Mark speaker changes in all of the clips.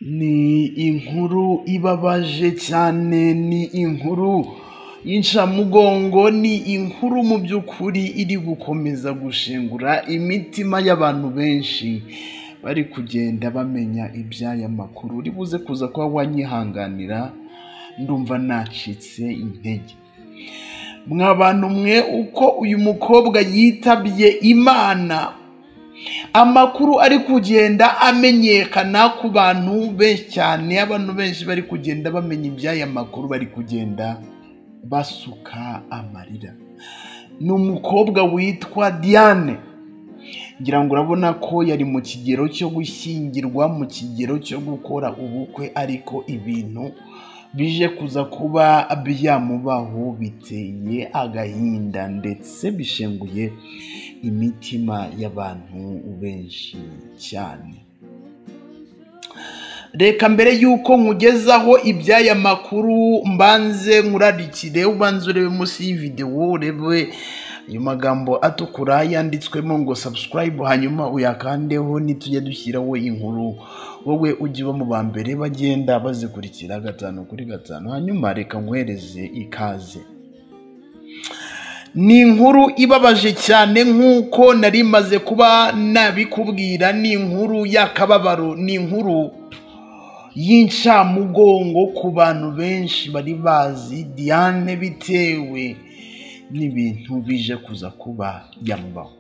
Speaker 1: Ni inkuru ibabaje cyane, ni inkuru y'incamugongo, ni inkuru mu by'ukuri iri gukomeza gushengura imitima y'abantu benshi, bari kugenda bamenya iby'aya makuru, uri buze kuza kuba wanyihanganira, ndumva nacitse intege. Mwa bantu mwe uko uyu mukobwa yitabye Imana, amakuru ari kugenda amenyekana ku bantu benshi cyane, abantu benshi bari kugenda bamenya iby'aya makuru, bari kugenda basuka amarira. Ni umukobwa witwa Diane, ngira ngo urabona ko yari mu kigero cyo gushyingirwa, mu kigero cyo gukora ubukwe, ariko ibintu bije kuza kuba byamubaho biteye agahinda ndetse bishenguye imitima y'abantu benshi cyane. Reka mbere y'uko nkugezaho iby'aya makuru mbanze nkurarikire, ubanze urebe munsi y'ividewo urebe ayo magambo atukura yanditswemo ngo subscribe, hanyuma uyakandeho nitujya dushyiraho inkuru wowe ujye uba mu ba mbere bagenda bazikurikira gatanu kuri gatanu, hanyuma reka nkohereze ikaze. Ni inkuru ibabaje cyane nk'uko nari maze kuba nabikubwira, ni inkuru y'akababaro, ni inkuru y'incamugongo ku bantu benshi bari bazi Diane bitewe n'ibintu bije kuza kuba yamubaho.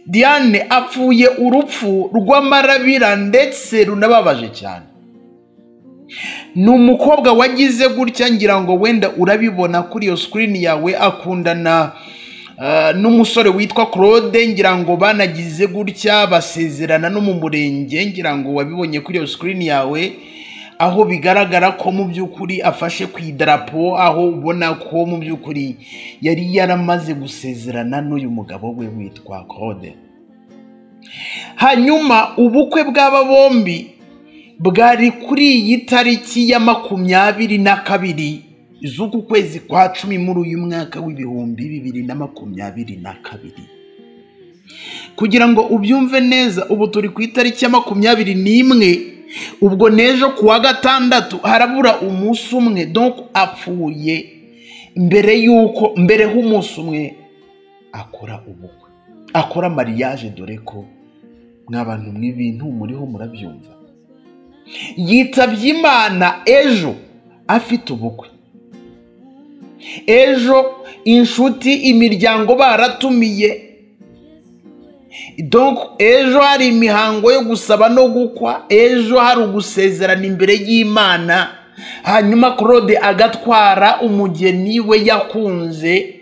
Speaker 1: Diane apfuye urupfu rw'amarabira ndetse runababaje cyane. Ni umukobwa wagize gutya ngira ngo wenda urabibona kuri iyo sikirini yawe akundana ah, n'umusore witwa Claude ngira ngo banagize gutya basezerana no mu murenge ngira ngo wabibonye kuri iyo sikirini yawe aho bigaragara ko mu by'ukuri afashe ku idarapo aho ubona ko mu by'ukuri yari yaramaze gusezerana n'uyu mugabo we witwa Claude hanyuma ubukwe bw'aba bombi bwari kuri iyi tariki ya makumyabiri na kabiri z'uku kwezi kwa cumi muri uyu mwaka w'ibihumbi bibiri na makumyabiri na kabiri kugira ngo ubyumve neza ubu turi ku itariki ya makumyabiri n'imwe ubwo n'ejo ku wa gatandatu harabura umunsi umwe donko apfuye mbere y'uko mbere h'umunsi umwe akora ubukwe akora mariage dore ko mwabantu mw'ibintu muriho murabyumva yitabye imana ejo afite ubukwe ejo inshuti imiryango baratumiye donko ejo hari imihango yo gusaba no gukwa ejo hari ugusezerana imbere y'imana hanyuma claude agatwara umugeni we yakunze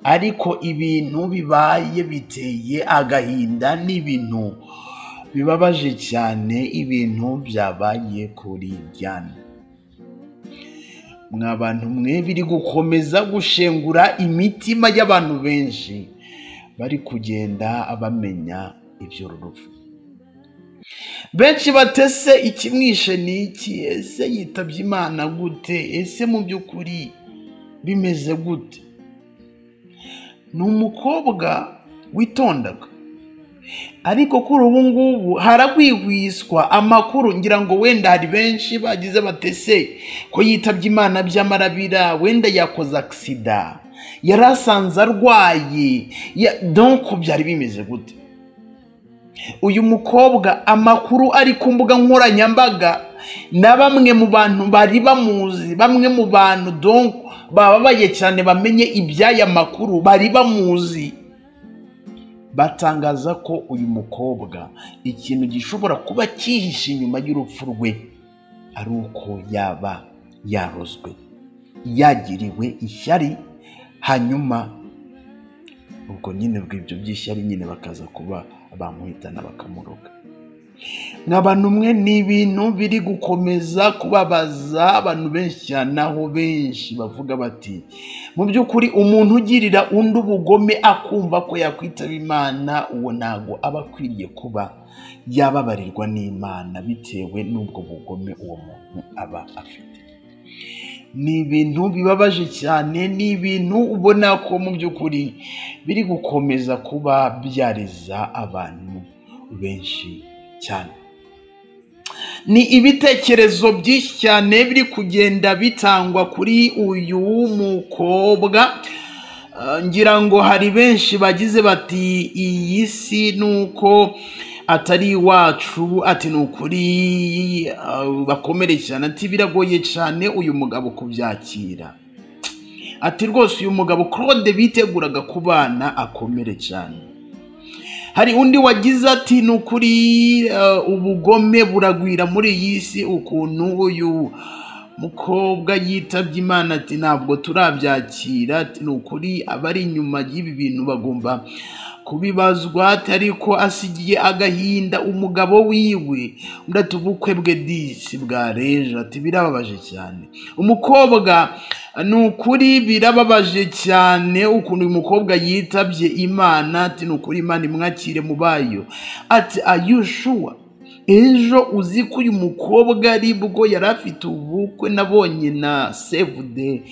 Speaker 1: ariko ibintu bibaye biteye agahinda n'ibintu bibabaje cyane ibintu byabaye kuri diane mwa bantu mwe biri gukomeza gushengura imitima y'abantu benshi bari kugenda bamenya iby'uru rupfu benshi batese ikimwishe ni iki ese yitabye imana gute ese mu by'ukuri bimeze gute ni umukobwa witondaga ariko kuri ubu ngubu haragwigwiswa amakuru ngira ngo wenda hari benshi bagize batese ko yitabye imana by'amarabira wenda yakoze agisida yari asanze arwaye donko byari bimeze gute uyu mukobwa amakuru ari ku mbuga nkoranyambaga na bamwe mu bantu bari bamuzi bamwe mu bantu donko bababaye cyane bamenye iby'aya makuru bari bamuzi batangaza ko uyu mukobwa ikintu gishobora kuba cyihishe inyuma y'urupfu rwe ari uko yaba yarozwe yagiriwe ishyari hanyuma ubwo nyine bw'ibyo by'ishyari nyine bakaza kuba bamuhitana bakamuroga n'abantu umwe ni ibintu biri gukomeza kubabaza abantu benshi cyane aho benshi bavuga bati mu by'ukuri umuntu ugirira undi ubugome akumva ko yakwitaba imana uwo ntago aba akwiriye kuba yababarirwa n'imana bitewe n'ubwo bugome uwo muntu aba afite ni ibintu bibabaje cyane ni ibintu ubona ko mu by'ukuri biri gukomeza kuba byareza abantu benshi cyane ni ibitekerezo byinshi cyane biri kugenda bitangwa kuri uyu mukobwa Ah, ngira ngo hari benshi bagize bati iyi si nuko atari iwacu ati ni ukuri ah, bakomere cyane ati biragoye cyane uyu mugabo kubyakira ati rwose uyu mugabo claude biteguraga kubana akomere cyane hari undi wagize ati ni ukuri eh, ubugome buragwira muri iyi si ukuntu uyu mukobwa yitabye imana ati ntabwo turabyakira ati ni ukuri abari inyuma y'ibi bintu bagomba kubibazwa ati ariko asigiye agahinda umugabo wiwe udata ubukwe bwe disi bwareje ati birababaje cyane umukobwa ni ukuri birababaje cyane ukuntu uyu mukobwa yitabye imana ati ni ukuri imana imwakire mu bayo ati ayushuwa ejo uzi ko uyu mukobwa ari bwo yari afite ubukwe nabonye na save de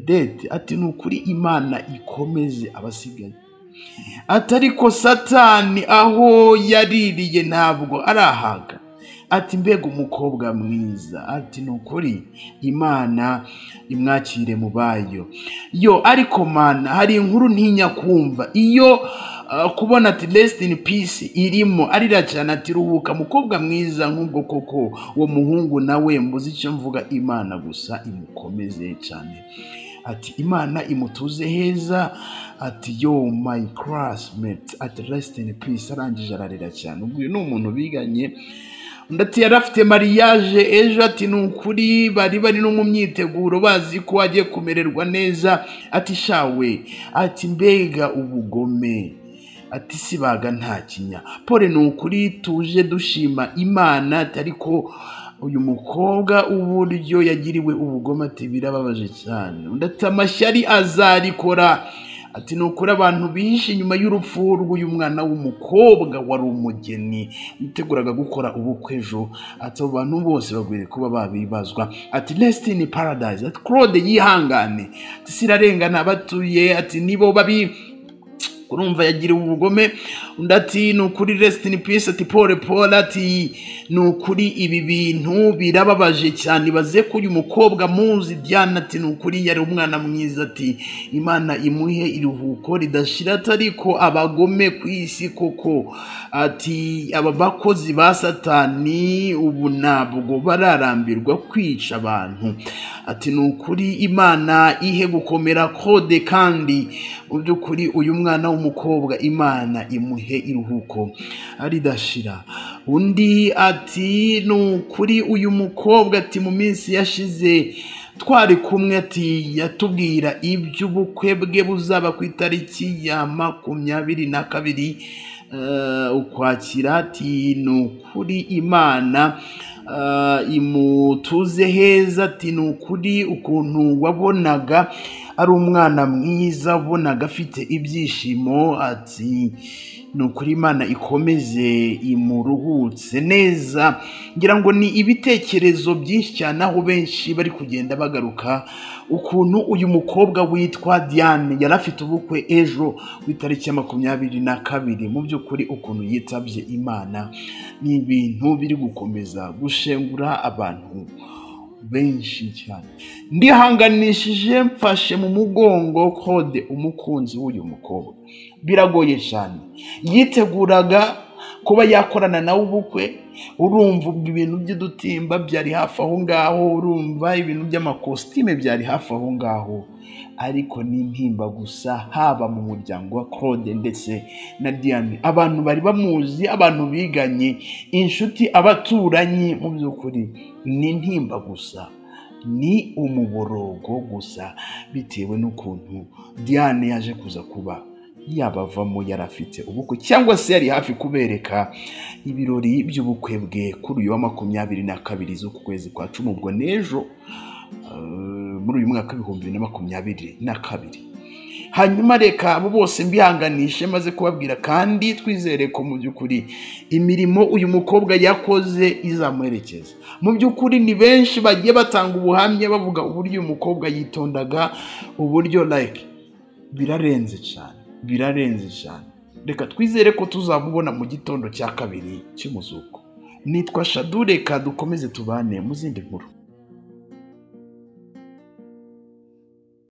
Speaker 1: dete ati ni ukuri imana ikomeze abasigaye atariko satani aho yaririye ntabwo arahaga ati mbega umukobwa mwiza ati ni ukuri imana imwakire mu bayo yo ariko mana hari inkuru ntinya kumva iyo ah, kubona ati rest in peace irimo arira cyane ati ruhuka mukobwa mwiza nk'ubwo koko uwo muhungu nawe mbuze icyo mvuga imana gusa imukomeze cyane ati imana imutuze heza ati yo my classmate ati rest in peace arangije ararira cyane ubwo uyu ni umuntu biganye undi ati yari afite mariage ejo ati ni ukuri bari bari no mu myiteguro bazi ko agiye kumererwa neza ati shawe ati mbega ubugome ati sibaga nta kinya pole ni ukuri tuje dushima imana ati ariko uyu mukobwa uburyo yagiriwe ubugome ati birababaje cyane undi ati amashyari azarikora ati ni ukuri abantu bihishe inyuma y'urupfu rw'uyu mwana w'umukobwa wari umugeni witeguraga gukora ubukwe ejo ati abo bantu bose bagwiriye kuba babibazwa ati rest in paradise ati claude yihangane ati sirarengana abatuye ati nibo babi urumva yagiriwe ubugome undi ati ni ukuri rest in peace ati pole pole ati ni ukuri ibi bintu birababaje cyane ibaze ko uyu mukobwa muzi diana ati ni ukuri yari umwana mwiza ati imana imuhe iruhuko ridashira atariko abagome ku isi koko ati aba bakozi ba satani ubu ntabwo bararambirwa kwica abantu ati ni ukuri imana ihe gukomera kode kandi mu by'ukuri uyu mwana w'umukobwa imana imuhe iruhuko ridashira undi ati ni ukuri uyu mukobwa ati mu minsi yashize twari kumwe ati yatubwira iby'ubukwe bwe buzaba ku itariki ya makumyabiri na kabiri eh, ukwakira ati ni ukuri imana eh, imutuze heza ati ni ukuri ukuntu wabonaga ari umwana mwiza wabonaga afite ibyishimo ati ni ukuri imana ikomeze imuruhutse neza ngira ngo ni ibitekerezo byinshi cyane aho benshi bari kugenda bagaruka ukuntu uyu mukobwa witwa diane yari afite ubukwe ejo ku itariki ya makumyabiri na kabiri mu by'ukuri ukuntu yitabye imana ni ibintu biri gukomeza gushengura abantu benshi cyane ndihanganishije mfashe mu mugongo kode umukunzi w'uyu mukobwa biragoye cyane yiteguraga kuba yakorana nawe ubukwe urumva ubwo ibintu by'udutimba byari hafi aho ngaho urumva ibintu by'amakositime byari hafi aho ngaho ariko ni intimba gusa haba mu muryango wa claude ndetse na diane abantu bari bamuzi abantu biganye inshuti abaturanyi mu by'ukuri ni intimba gusa ni umuborogo gusa bitewe n'ukuntu diane yaje kuza kuba yabavamo yari afite ubukwe cyangwa se yari hafi kubereka ibirori by'ubukwe bwe kuri uyu wa makumyabiri na kabiri z'uku kwezi kwa cumi ubwo n'ejo eh, muri uyu mwaka w'ibihumbi bibiri na makumyabiri na kabiri hanyuma reka abo bose mbihanganishe maze kubabwira kandi twizere ko mu by'ukuri imirimo uyu mukobwa yakoze izamuherekeza mu by'ukuri ni benshi bagiye batanga ubuhamya bavuga uburyo uyu mukobwa yitondaga uburyo like birarenze cyane birarenze cyane reka twizere ko tuzamubona mu gitondo cya kabiri cy'umuzuko nitwa shadureka dukomeze tubane mu zindi nkuru